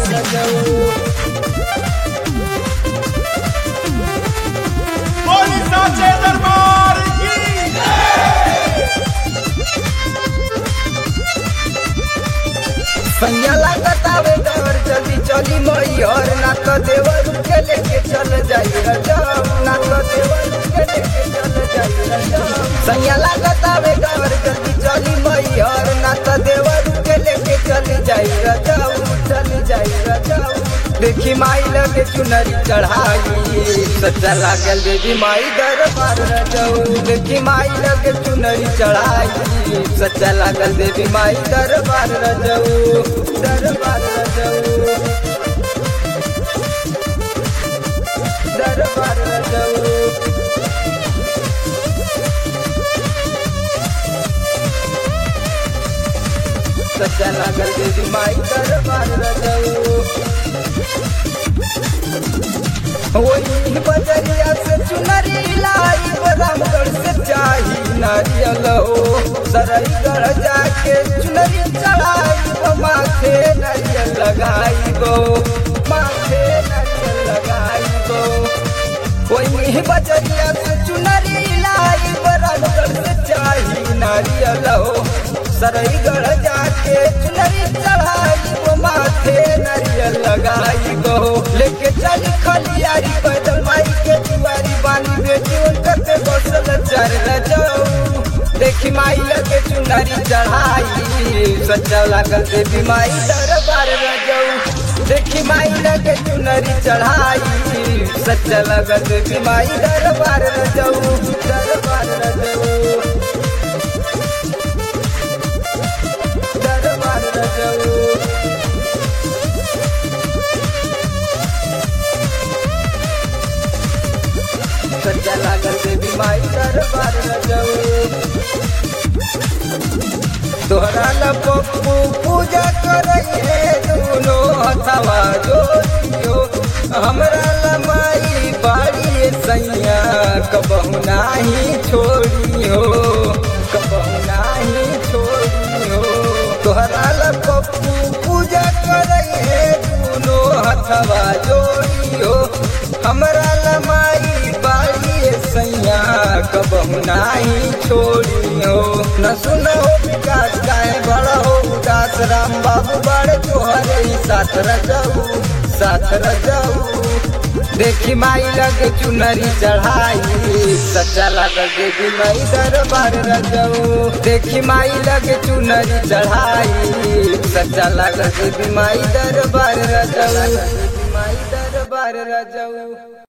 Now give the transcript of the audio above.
रजऊ पोलिसाचे दरबार की संज्ञा लागत आवे डर जल्दी चली मैहर ना तो देवर के लेके चल जाई रजब ना तो देवर के लेके चल जाई रजब संज्ञा लागत आवे डर जल्दी चली मैहर ना तो देवर के लेके चल जाई रजब चल जाई रजब देखी माई लगे चुनरी चढ़ाई सच्चा लागल देवी माई दरबार रजऊ देखी माई लगे चुनरी चढ़ाई सच्चा लागल देवी माई दरबार रजऊ दरबार रजऊ दरबार रजऊ सच्चा लागल देवी माई दरबार रजऊ वही बजरिया से चुनरी लाई रामगढ़ से चाही नारियल हो सरईगढ़ जाके चुनरी चढ़ाई वो माथे नारियल लगाई गो माथे नारियल लगाई गो वही बजरिया से चुनरी लाई रामगढ़ से चाही नारियल हो सरईगढ़ जाके चुनरी चढ़ाई वो माथे नारियल लगाई गो लेके चल खलियारी पैदल माई के दुआरी बानी बेटी उनकर पे बसल चर रजऊ देखी माई लगे चुनरी चढ़ाई सच्चा लागल देवी माई दरबार रजऊ देखी माई लगे चुनरी चढ़ाई सच्चा लागल देवी माई दरबार रजऊ दरबार रजऊ दरबार रजऊ सच्चा लागल देवी माई दरबार रजऊ तोहरा ल पप्पू पूजा करइए दोनों हथवा जोड़ियो हमरा ल माई बाड़ी सैया कबहु नाही छोड़ियो कबहु नाही छोड़ियो तोहरा ल पप्पू पूजा करइए दोनों हथवा जोड़ियो हमरा ल माई बाड़ी सैया कबहु नाही छोड़ियो न सुनो विकास गाय बड़ा हो उदास राम बाबू बड़े तोहरे ही साथ रजाऊ साथ रजाऊ देखी माई लगे चुनरी चढ़ाई सच्चा लागल देवी माई दरबार रजाऊ देखी माई लगे चुनरी चढ़ाई सच्चा लागल देवी माई दरबार रजाऊ माई दरबार रजाऊ